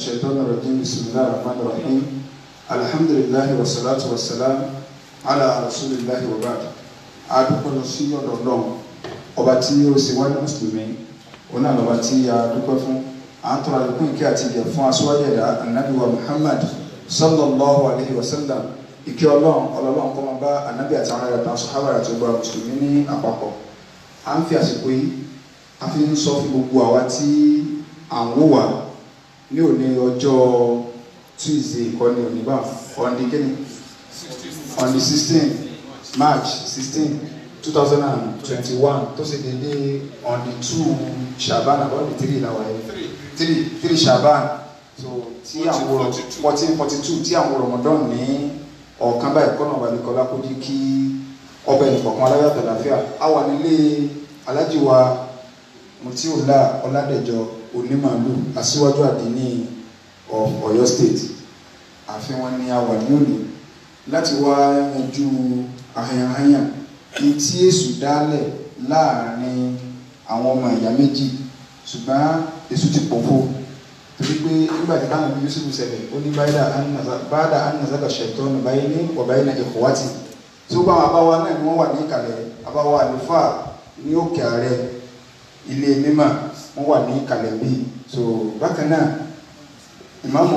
الشيطان الرجيم بسم الله الرحمن الرحيم الحمد لله والصلاة والسلام على رسول الله وبعد adúpẹ́ lọ sí ọ̀dọ̀ ọlọ́run ọba tí ó ṣe wá ní mùsùlùmí òun náà lọ́ba tí a dúpẹ́ fún à ń tọrọ àlékún ìkẹ́ àti ìgẹ̀ fún aṣọ́wájú ẹ̀dá anabi wa muhammad sallallahu alayhi wa sallam ìkẹ́ ọlọ́run ọlọ́run kọ́ máa bá anabi àti àwọn ẹ̀dá sọ̀hábà àti ọgbà mùsùlùmí ní àpapọ̀ à ń fi àsìkò yìí a fi ń sọ fún gbogbo àwa tí à ń wò wá ní òní ọjọ́ tuesday ìkọ́ni òní bá ọ̀ndí kíni on the sixteen march sixteen two thousand and twenty-one tó ṣe dédé on the two shaban about the three na wáyé three three shaban so tí àwọn fourteen forty two tí àwọn ramadan ní ọ̀kan báyìí kọ́nà ọ̀bàlẹ̀kọ́lá kó jí kí ọbẹ̀ nìkọ̀kan aláyọ̀ àtàlàfíà a wà nílé alájíwa mutiola ọládẹjọ onímàálù aṣíwájú àdínní of Ọ̀yọ́ state àfihàn ni a wà ní òní láti wá yanjú ahanyahanyan ní tí èṣù dálẹ̀ láàrin àwọn ọmọ ìyá méjì ṣùgbọ́n èṣù ti pòfo torí pé nígbà tí báwọn bí Yusuf ṣẹlẹ̀ ó ní báyìí anazaka ṣẹ̀tọ́nù báyìí ní ọ̀báyìí náà ìkọ̀wátì tí ó bá wọn abáwa náà ni wọ́n wà ní ìkàlẹ̀ abáwa àlùfáà ní òkè ààrẹ ilé mímọ́ wọ́n wà ní ìkàlẹ̀ bíi so bákan náà ìmáàmù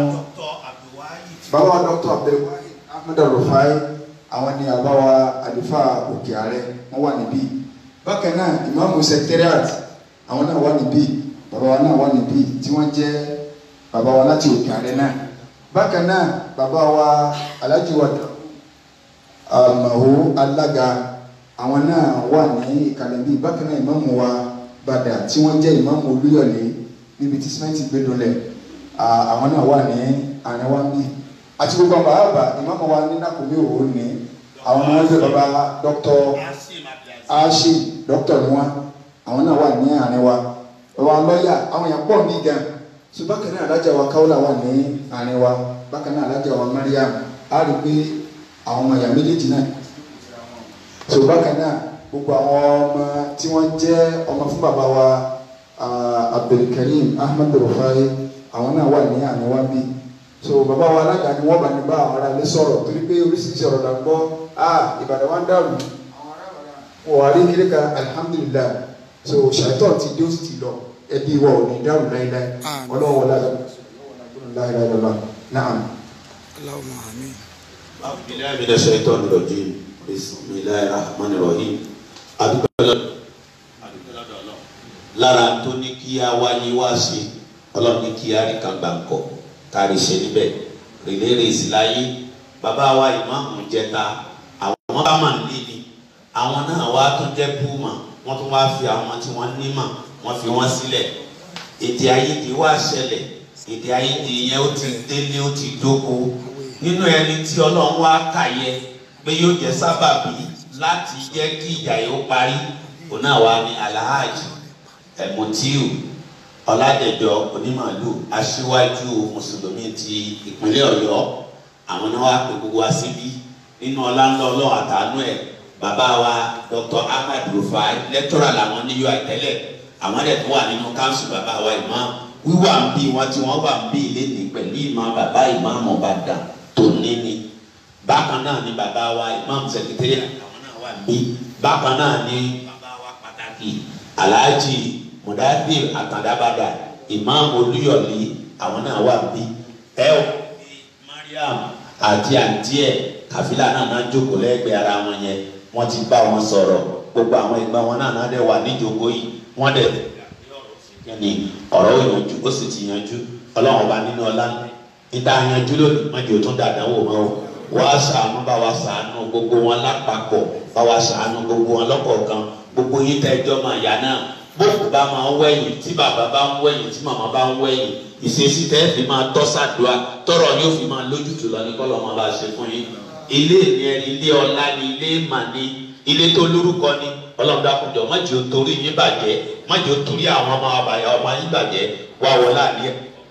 báwa dr abdulwahid ahmed rufai àwọn ni àbáwa àlùfáà òkè ààrẹ wọ́n wà níbí bákan náà ìmáàmù secretariat àwọn náà wà níbí bàbá wa náà wà níbí tí wọ́n jẹ́ bàbá wa láti òkè ààrẹ náà bákan náà bàbá wa alhaji wa àmàwò alága àwọn náà wà ní ìkàlẹ̀ bíi bákan náà ìmáàmù wa bàdà tí wọ́n jẹ́ ìmáàmù olúyọ̀lé níbi tí sìmẹ́ǹtì gbé dolẹ̀ àwọn náà wà ní àárín wa bíi àti gbogbo àwọn bàbá ìmáàmù wa ní nàkúmí òwò ní àwọn náà wọ́n jẹ́ bàbá dr ashi dr ni wọn àwọn náà wà ní àárín wa bàbá lọ́ọ̀yà àwọn èèyàn pọ̀ ní gan so bákan náà alájà wa káwọ́là wà ní àárín wa bákan náà alájà wa mariam á rí pé àwọn ọmọ ìyá méjèèjì náà so bákan náà gbogbo àwọn ọmọ tí wọ́n jẹ́ ọmọ fún bàbá wa abdulkareem ahmed rufai àwọn náà wà ní àná wá bí so bàbá wa alága ni wọ́n bá ní bá àwọn ará ilé sọ̀rọ̀ torí pé oríṣiríṣi ọ̀rọ̀ là ń gbọ́ ah ìbàdàn wa ń dàrú wọ́n wà rí kiri ka alihamudulilayi so ṣàìtọ́ ti dé ó sì ti lọ ẹbí wa ò ní dàrú láíláí ọlọ́wọ́ wọlé láíláí naam. Allahumma amin. أعوذ بالله من الشيطان الرجيم بسم الله الرحمن الرحيم adúpẹ́ lọ́dọ̀ lára tó ní kí a wáyé wá sí ọlọ́run ní kí a rí kan gbà ń kọ́ kárí ṣe níbẹ̀ rèlérè sí láyé bàbá wa ìmáàmù jẹta àwọn bá mà ní ni àwọn náà wá tún jẹ́ púmà wọ́n tún wá fi àwọn tí wọ́n ní mà wọ́n fi wọ́n sílẹ̀ èdè àìyedè wá ṣẹlẹ̀ èdè àìyedè yẹn ó ti délé ó ti dóko nínú ẹni tí ọlọ́run wá kàyẹ pé yóò jẹ́ sábàbí láti jẹ́ kí ìjà yóò parí òun náà wá ní alhaji ẹ̀mùtíù ọ̀làdẹ̀jọ onímàálù aṣíwájú mùsùlùmí ti ìpínlẹ̀ ọ̀yọ́ àwọn náà wá pé gbogbo wa síbí nínú ọláńlọ ọlọ́run àtàánú ẹ̀ bàbá wa dr ahmed rufai lẹ́tọ́rà làwọn ní ui tẹ́lẹ̀ àwọn ẹ̀dẹ̀ tó wà nínú káńsù bàbá wa imam wíwà ń bí wọn tí wọn wà ń bí ilé ní pẹ̀lú ìmọ̀ bàbá ìmáàmù Ìbàdàn tó ní ni bákan náà ni bàbá wa ìmáàmù sẹkítẹ́rì àwọn náà wà ń bí bákan náà ni bàbá wa pàtàkì alhaji mudadir àtàndàbàdà ìmáàmù olúyọ̀lé àwọn náà wà ń bí ẹ ò mariam àti àǹtí ẹ kàfílà náà náà jókòó lẹ́gbẹ̀ẹ́ ara wọn yẹn wọ́n ti bá wọn sọ̀rọ̀ gbogbo àwọn ẹgbẹ́ wọn náà náà dẹ̀ wà níjókòó yìí wọ́n dẹ̀ ni ọ̀rọ̀ ìyànjú ó sì ti yanjú ọlọ́run ọba nínú ọlá ìdá yanjú lónìí má jẹ́ òtún dàdán wò mọ́ o wá ṣàánú bá wa ṣàánú gbogbo wọn lápapọ̀ bá wa ṣàánú gbogbo wọn lọ́kọ̀ọ̀kan gbogbo yín tẹ́ ẹjọ́ máa yá náà bóòkù bá máa ń wẹ̀yìn tí bàbá bá ń wẹ̀yìn tí màmá bá ń wẹ̀yìn ìṣesí tẹ́ fi máa tọ́ sàdúrà tọrọ yóò fi máa lójútùú lọ ní kọ́lọ́ máa bá ṣe fún yín ilé ìní ilé ọlá ni ilé ìmà ni ilé tó lórúkọ ni ọlọ́run dákunjọ má jẹ́ o torí yín bàjẹ́ má jẹ́ o torí àwọn ọmọ àbàyà ọmọ yín bàjẹ́ wá wọlé àlẹ́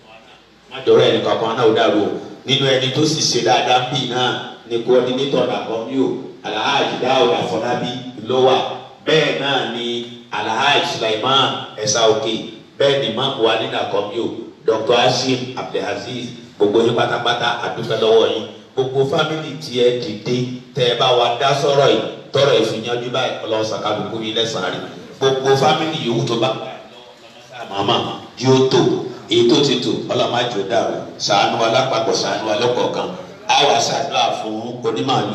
má jọrọ ẹnì kankan náà ó dàrú o nínú ẹni tó sì ṣe dáadáa ń bì náà ní coordinator nàkọ́mí o alhaji dáhùn àfọlábí ló wà bẹ́ẹ̀ náà ni alhaji sulaiman ẹ̀sà òkè bẹ́ẹ̀ ni máàmù wa ní nàkọ́mí o dr hashim abdulhazeez gbogbo yín pátápátá àdúgbò lọ́wọ́ yín gbogbo fámìlì tí ẹ dìde tẹ ẹ bá wa dá sọ̀rọ̀ yìí tọrọ ìfìyànjú báyìí ọlọ́run sàkàlùkù yín lẹ́sàn-án rí gbogbo fámìlì yòówù tó bá màmá yóò tó èyí tó ti tò ọlọ́run má jò dàrú ṣàánú wa lápapọ̀ ṣàánú wa lọ́kọ̀ọ̀kan á wà ṣàdúrà fún onímàálù.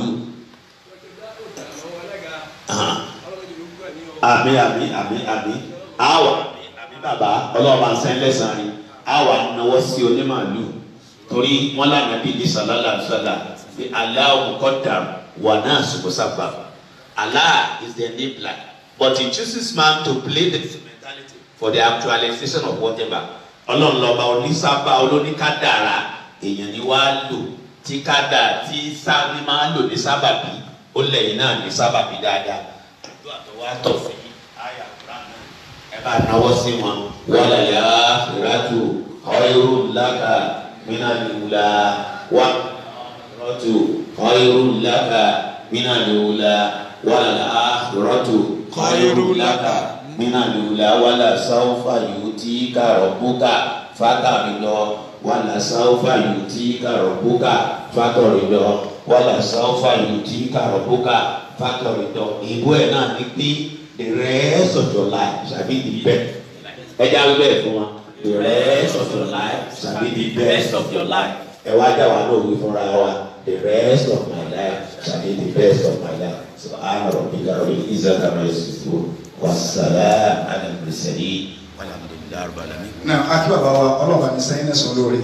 àmì àmì àmì àmì á wà àmì bàbá ọlọ́run bá ń sẹ́ lẹ́sàn-án rí á wà náwó sí onímàálù torí wọn lànà bí ní sàlálà sàlá bí aláwọ kọdà wà náà sùkú sábà Allah is the enabler but he chooses man to play the instrumentality for the actualization of whatever ọlọ́run lọ́ba onísábà olóníkádàrà èèyàn ni wàá lò tí kádà tí sábì máa lò ní sábàbí ó lẹ́yìn náà ní sábàbí dáadáa àdúrà tó wá tọ̀ fún yín àyà kúrán náà ẹ bá náwó sí wọn wàlà yà á fìràtù ọ̀yọ́rù làkà mina lula wa rọtu kọyiru laka mina lula wala akhiratu kọyiru laka mina lula wala sawfa yuti ka rabbuka fataridọ wala sawfa yuti ka rabbuka fataridọ wala sawfa yuti ka rabbuka fataridọ ìbú ẹ náà ní pé the rest of your life shall be the best ẹ jáwé bẹ́ẹ̀ fún wa the rest of your life shall be the best of your life. ẹ wá dá wa náà wí fúnra wa the rest of my life shall be the best of my life. so ana rabbi ka rabbi izza kama yasifu wa salam ala mursalin walhamdulillahi rabbil alamin. náà akí bàbá wa ọlọ́ọ̀bá ní sẹ́yìn náà sọ lórí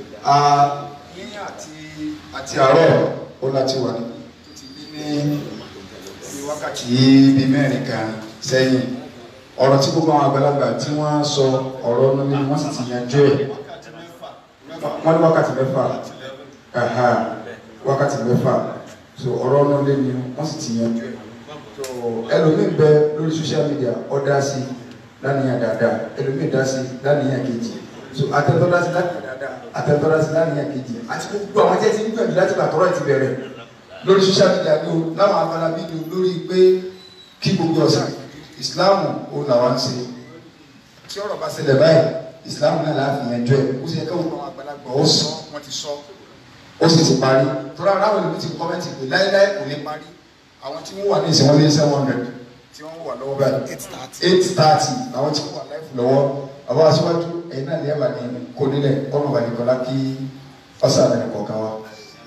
yíyìn àti àti àárọ̀ ó láti wà ní tó ti lé ní bí wákàtí bíi mẹ́rin kan sẹ́yìn ọ̀rọ̀ tí gbogbo àwọn àgbàlagbà tí wọ́n sọ ọ̀rọ̀ nílé wọ́n sì ti yanjú ẹ̀ wọ́n ní wákàtí mẹ́fà ẹ̀hà wákàtí mẹ́fà so ọ̀rọ̀ nílé ni wọ́n sì ti yanjú ẹ̀ so ẹlòmíín bẹ lórí social media ó dá sí lánìyàn dáadáa ẹlòmíín dá sí lánìyàn kejì so àtẹ̀tọ́ dá sí lánìyàn dáadáa àtẹ̀tọ́ dá sí lánìyàn kejì àti gbogbo àwọn jẹ́ ti ń gbẹ̀mí láti gbàtọ́rọ̀ ti bẹ̀rẹ̀ lórí social media ni o láwọn abala fídíò lórí pé kí gbogbo ọ̀sẹ̀ ìsìláàmù ó làwọn ń ṣe tí ọ̀rọ̀ bá ṣẹlẹ̀ báyìí ìsìláàmù náà láàfin ẹjọ́ ẹ̀ ó sì yẹ káwọn àwọn àgbàlagbà ó sọ wọ́n ti sọ ó sì ti parí tọ́lá aráwọ̀ ìlú ti kọ́mẹ́ntì pé láíláí kò lè parí àwọn tí wọ́n wà ní ìsìn wọn lé seven hundred tí wọ́n wà lọ́wọ́ báyìí eight thirty àwọn tí wọ́n wà láìfù lọ́wọ́ àwọn aṣíwájú ẹ̀yin náà lẹ́yìn àbàní kò nílẹ̀ kọ́nà bàní kọ́lá kí ọ̀sán àbẹ̀rẹ̀ kọ̀ọ̀kan wa.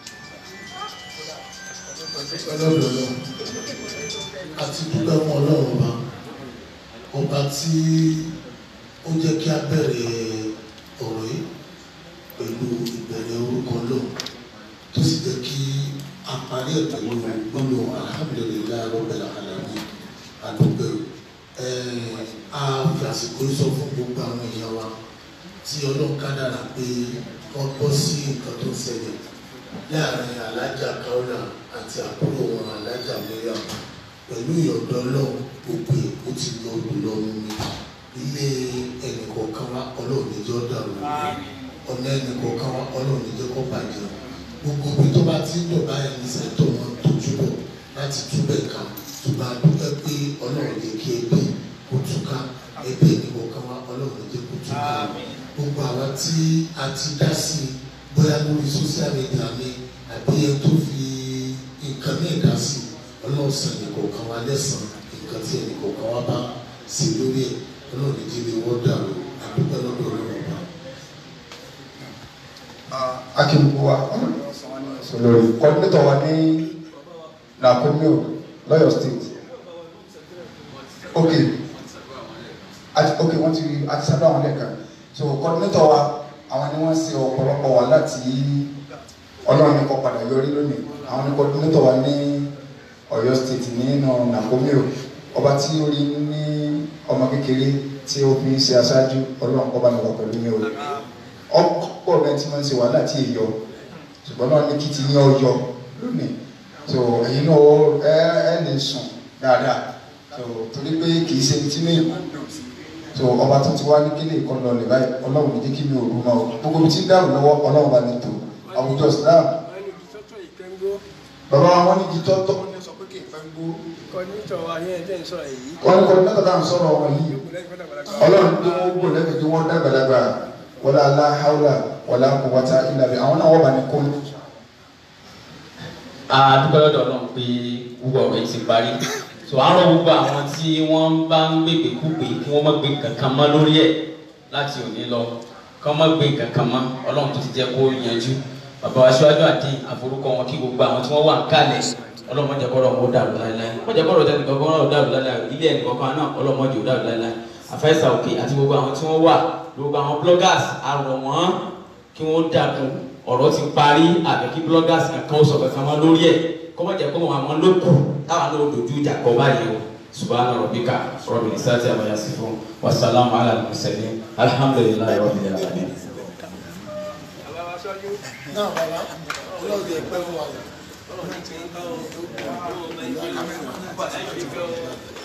ọlọ́dọọlọ́ àti dúpẹ́ fún ọlọ́run ọba ọba tí ó jẹ́ kí a bẹ̀rẹ̀ ọ̀rọ̀ yìí pẹ̀lú ìbẹ̀rẹ̀ orúkọ náà tó sì jẹ́ kí a parí ẹ̀ pẹ̀lú gbọ́dọ̀ alhamdulilayi rabbil alamin àdúgbò a fi àsìkò sọ fún gbogbo àwọn èèyàn wa tí ọlọ́run kádàrà pé wọ́n bọ́ sí nǹkan tó ṣẹlẹ̀ láàrin alájà kaula àti àbúrò wọn alájà miriam pẹ̀lú ìyọ̀dọ̀ ọlọ́run gbogbo èkó ti lọ lọ mi ilé ẹnìkọ̀ọ̀kan wa ọlọ́run níjọ́ dàrú ọ̀nà ẹnìkọ̀ọ̀kan wa ọlọ́run níjọ́ kọ́ bàjẹ́ gbogbo ibi tó bá ti ń dọ̀ báyìí ní sẹ́tọ̀ wọn tójú bọ̀ láti túbẹ̀ ká ṣùgbọ́n a dúpẹ́ pé ọlọ́run lè kí ẹbí kó túká ẹbí ẹnìkọ̀ọ̀kan wa ọlọ́run níjẹ́ kó túká gbogbo àwa tí a ti dá sí i bóyá lórí social media mi àbí ẹ tó fi nǹkan ní ìdá sí ọlọ́run sàn ẹnìkọ̀ọ̀kan wa lẹ́sàn nǹkan tí ẹnìkọ̀ọ̀kan wa bá sí lórí ẹ̀ ọlọ́run ìdílé wọ́n dàrú àdúpẹ́ lọ́dọ̀ ọlọ́run ọba. akíngbó wa lórí kọ́ńtẹ́tọ̀ wa ní nàkómíò lọ́yọ̀ state ok àti ok wọ́n ti àti sábà wọn lẹ́ka so kọ́ńtẹ́tọ̀ wa àwọn ni wọ́n ṣe ọ̀pọ̀lọpọ̀ wa láti ọlọ́run ní kọ́ padà yọrí lónìí àwọn ní kọ́ńtẹ́tọ̀ wa ní ọ̀yọ́ state nínú nàkómíò ọba tí ó rí ní ọmọ kékeré tí ó fi ń ṣe aṣáájú ọlọ́run kọ́ bá mi wà pẹ̀lú mi o ọ̀pọ̀ rẹ tí wọ́n ń ṣe wàhálà tí èyọ ṣùgbọ́n náà ní kí ti yín ọyọ lónìí so ẹ̀yin náà ẹ ẹ lè sùn dáadáa so torí pé kì í ṣe tí mi so ọba tó ti wá ní kílè kan lọ lè báyìí ọlọ́run ní jẹ́ kí mi ò rú mọ́ o gbogbo mi ti ń dàrú lọ́wọ́ ọlọ́run bá mi tò àwùjọ Islam bàbá wa wọn ní jí tọ́tọ́ wọn ní sọ pé kì í fẹ́ gbó kọ́nítọ̀ wa ní ẹ̀jẹ̀ ń sọ̀rọ̀ yìí. wọn ní kọ́ ní mẹ́ta dáhùn sọ̀rọ̀ wọn yìí ọlọ́run tó wọ́n gbò lẹ́bi tí wọ́n dàgbàdàgbà wọlé aláhàwùlà wọlé àkọwọta ìlàbí àwọn náà wọ́n bá ní kó. adúgbò lọ́dọ̀ náà pé gbogbo ọ̀rọ̀ yìí ti parí so àárọ̀ gbogbo àwọn tí wọ́n bá ń gbègbè kúgbè kí wọ́n má gbé kankan mọ́ lórí ẹ̀ láti òní lọ kí wọ́n má gbé kankan mọ́ ọlọ́run tó ti jẹ́ kó yanjú bàbá wa síwájú àdín àforúkọ wọn kí gbogbo àwọn tí wọ́n wà ń kalẹ̀ ọlọ́run má jẹ́ kọ́rọ̀ wọn ó dàrú láéláé má jẹ́ kọ́rọ̀ tẹ́nì kankan náà ó dàrú láéláé ilé ẹnì kankan náà ọlọ́run má jẹ́ ó dàrú láéláé àfẹ́sà òkè àti gbogbo àwọn tí wọ́n wà gbogbo àwọn bloggers àrọ̀ wọ́n kí wọ́n dàkún ọ̀rọ̀ ti parí àbẹ̀ kí bloggers kankan ó sọ kankan mọ́ lórí ẹ̀ kọ́mọ jẹ́ kọ́mọ àwọn lókù táwọn náà dojú ìjà kọ́ báyìí o subahana rabbika rabbil izzati amma yasifun wasalaamu ala al-mursalin alhamdulillahi rabbil alamin. Bàbá wa sọ́jú. náà bàbá ọlọ́run yẹ pẹ́ fún wa. Ọlọ́run ti ń kọ́ ọ́. Ọlọ́run ti ń kọ́ ọ́.